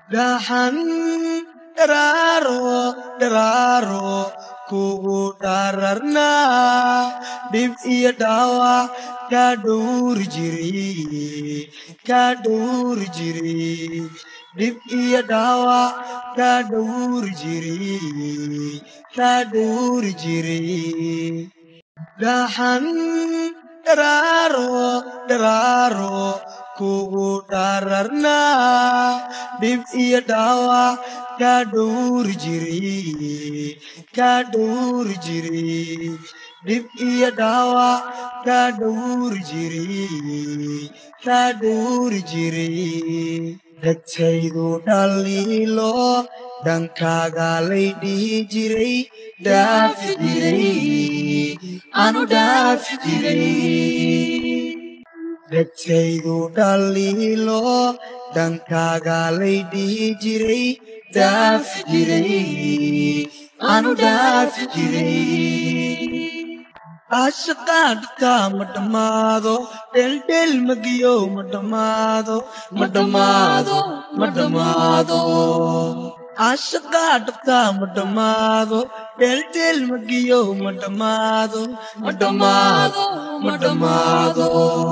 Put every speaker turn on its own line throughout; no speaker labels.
dhaxan dharaaro dharaaro kugu dhararnaa dhib iyo dhaawac kaa dhowri jiray kaa dhowri jiray dhib iyo dhaawac kaa dhowri jiray kaa dhowri jiray dhaxan dharaaro dharaaro kugu dhararnaa dhib iyo dhaawac kaa dhowri jiray kaa dhowri jiray dhib iyo dhaawac kaa dhowri jiray kaa dhowri jiray dadkaydu dhaliilo dhankaaga lay dhihi jiray dhaafi jiray anu dhaafi jiray dadkaydu dhaliilo dhankaaga lay dhihi jiray dhaafi jiray anu dhaafi jiray ashaqaadhka ma dhammaado dheeldheel magiyo ma dhammaado ma dhammaado ma dhammaado ashaqaadhka ma dhammaado dheeldheel magiyo ma dhammaado ma dhammaado ma dhammaado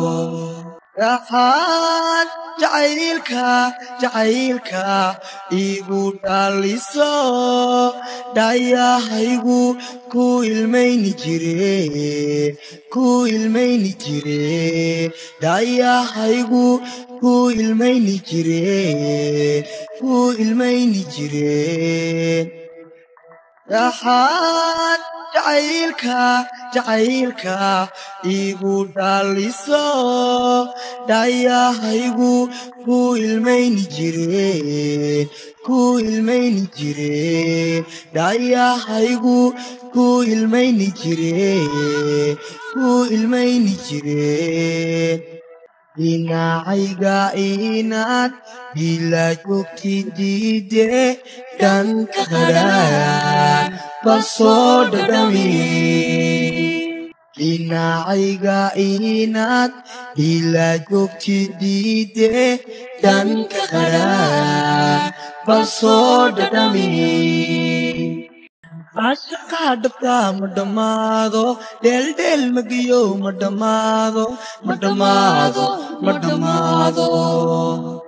dhaxaad jacaylka jacaylka igu dhaliso dhayahaygu ku ilmayni jire ku ilmayni jire dhayahaygu ku ilmayni jire ku ilmayni jire dhaxaad jacaylka jacaylka igu dhaliso dhayahaygu ku ilmayni jire ku ilmayni jire dhayahaygu ku ilmayni jire ku ilmayni jire dhinacayga inaad bila joogti diide dhanka hadhaan bal soo dhadhami dhinacayga inaad bila joogti diide dhanka hadhaan bal soo dhadhami ashaqaa dhabta ma dhammaado dheeldheel magiyo ma dhammaado ma dhammaado ma dhammaado